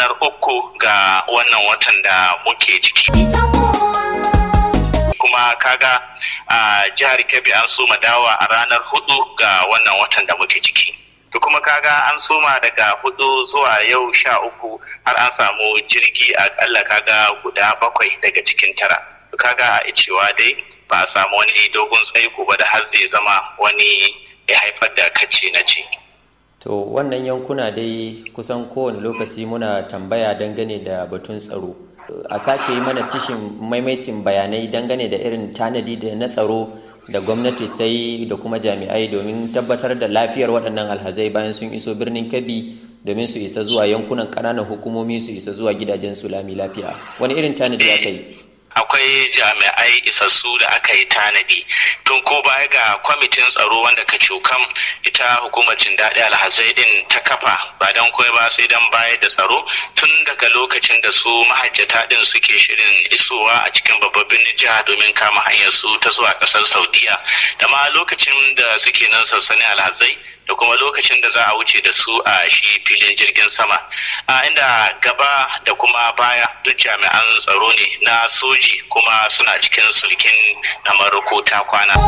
ranar uku ga wannan watan da muke ciki kuma kaga a jihar kebbi an soma dawa a ranar hudu ga wannan watan da muke ciki to kuma kaga an soma daga hudu zuwa yau sha uku har an samu jirgi akalla kaga guda bakwai daga cikin tara to kaga a cewa dai ba a samu wani dogon tsaiko ba da har zai zama wani ya haifar da kacce na ce to wannan yankuna dai kusan kowane lokaci muna tambaya dangane da batun tsaro a sake yi mana tishin maimaitin bayanai dangane da irin tanadi da na tsaro da gwamnati ta yi da kuma jami'ai domin tabbatar da lafiyar waɗannan alhazai bayan sun iso birnin kebbi domin su isa zuwa yankunan ƙananan hukumomi su isa zuwa gidajen su lami lafiya wani irin tanadi aka yi akwai jami'ai isassu da aka yi tanadi tun ko baya ga kwamitin tsaro wanda ka cukam ita hukumacin daɗi alhazai din ta kafa ba don kawai ba sai don bayar da tsaro tun daga lokacin da su mahajjata din suke shirin isowa a cikin babban birnin jiha domin kama hanyar su ta zuwa ƙasar saudiya da ma lokacin da suke nan sansanin alhazai da kuma lokacin da za a wuce da su a shi filin jirgin sama a inda gaba da kuma baya duk jami'an tsaro ne na soji kuma suna cikin sulkin kamar ko ta kwana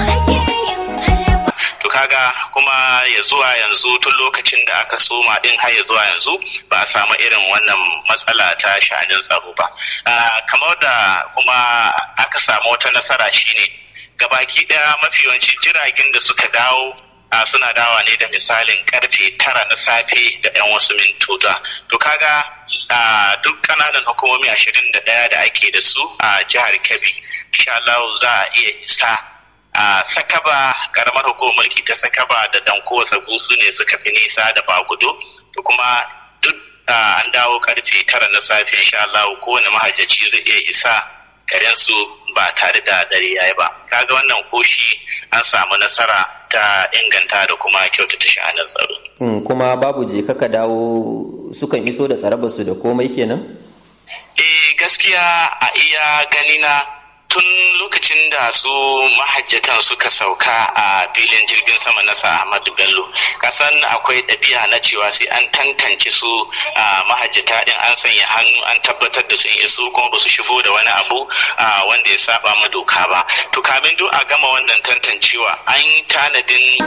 to kaga kuma ya zuwa yanzu tun lokacin da aka soma din har ya zuwa yanzu ba a samu irin wannan matsala ta sha'anin tsaro ba kamar da kuma aka samu wata nasara shine gabaki daya mafi yawancin jiragen da suka dawo a suna dawa ne da misalin karfe tara na safe da 'yan wasu mintuta to kaga a duk kananan hukumomi ashirin da ɗaya da ake da su a jihar kebbi insha Allah za a iya isa a sakaba karamar hukumar mulki ta sakaba da danko sabu su ne suka fi nisa da bagudo to kuma duk an dawo karfe tara na safe insha Allah kowane mahajjaci zai iya isa garinsu ba tare da dare yayi ba kaga wannan koshi an samu nasara ta inganta da kuma kyautata sha'anin tsaro. kuma babu je kaka dawo sukan iso da tsarabarsu da komai kenan? eh gaskiya a iya ganina tun lokacin da su mahajjatan suka sauka a filin jirgin sama na Ahmadu Bello kasan akwai ɗabi'a na cewa sai an tantance su a mahajjata din an sanya hannu an tabbatar da sun iso kuma ba su shigo da wani abu wanda ya saba ma doka ba to kamin duk a gama wannan tantancewa an yi tanadin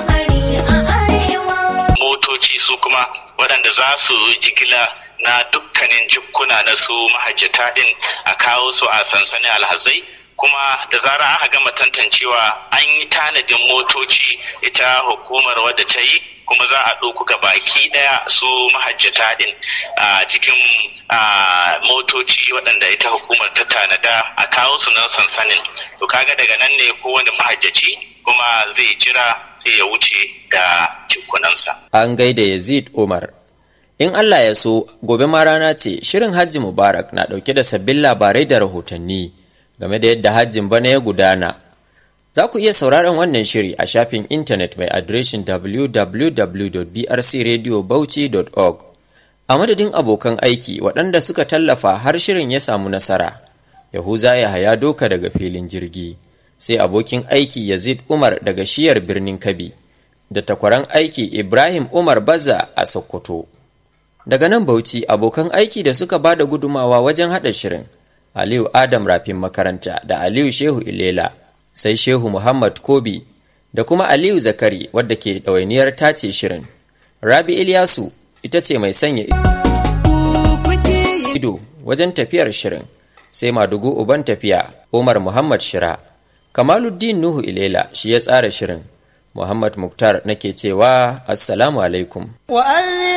motoci su kuma waɗanda za su jigila na dukkanin jikkuna na su mahajjata din a kawo su a sansanin alhazai kuma da zara aka gama tantancewa an yi tanadin motoci ita hukumar wadda ta yi kuma za a ɗauku ga baki ɗaya su mahajjata ɗin a cikin motoci waɗanda ita hukumar ta tanada a kawo su nan sansanin to kaga daga nan ne kowane mahajjaci kuma zai jira sai ya wuce da cikunansa. An gaida Yazid Umar. In Allah ya so, gobe ma rana ce shirin Hajji Mubarak na ɗauke da sabbin labarai da rahotanni. game da yadda hajjin bana ya gudana. Za ku iya sauraron wannan shiri a shafin intanet mai adireshin www.brcradiobauchi.org. A madadin abokan aiki waɗanda suka tallafa har shirin ya samu nasara, Yahuza ya haya doka daga filin jirgi, sai abokin aiki Yazid Umar daga shiyar birnin Kabi, da takwaran aiki Ibrahim Umar Baza a Sokoto. Daga nan Bauchi abokan aiki da suka ba da gudumawa wajen haɗa shirin. Aliyu Adam Rafin makaranta da Aliyu Shehu Ilela, sai Shehu Muhammad Kobi da kuma Aliyu Zakari wadda ke ɗawainiyar tace shirin. Rabi Ilyasu ita ce mai sanya ido wajen tafiyar shirin, sai Madugu Uban tafiya Umar Muhammad Shira. Kamaluddin Nuhu Ilela shi ya tsara shirin. Muhammad Muktar nake cewa Assalamu alaikum.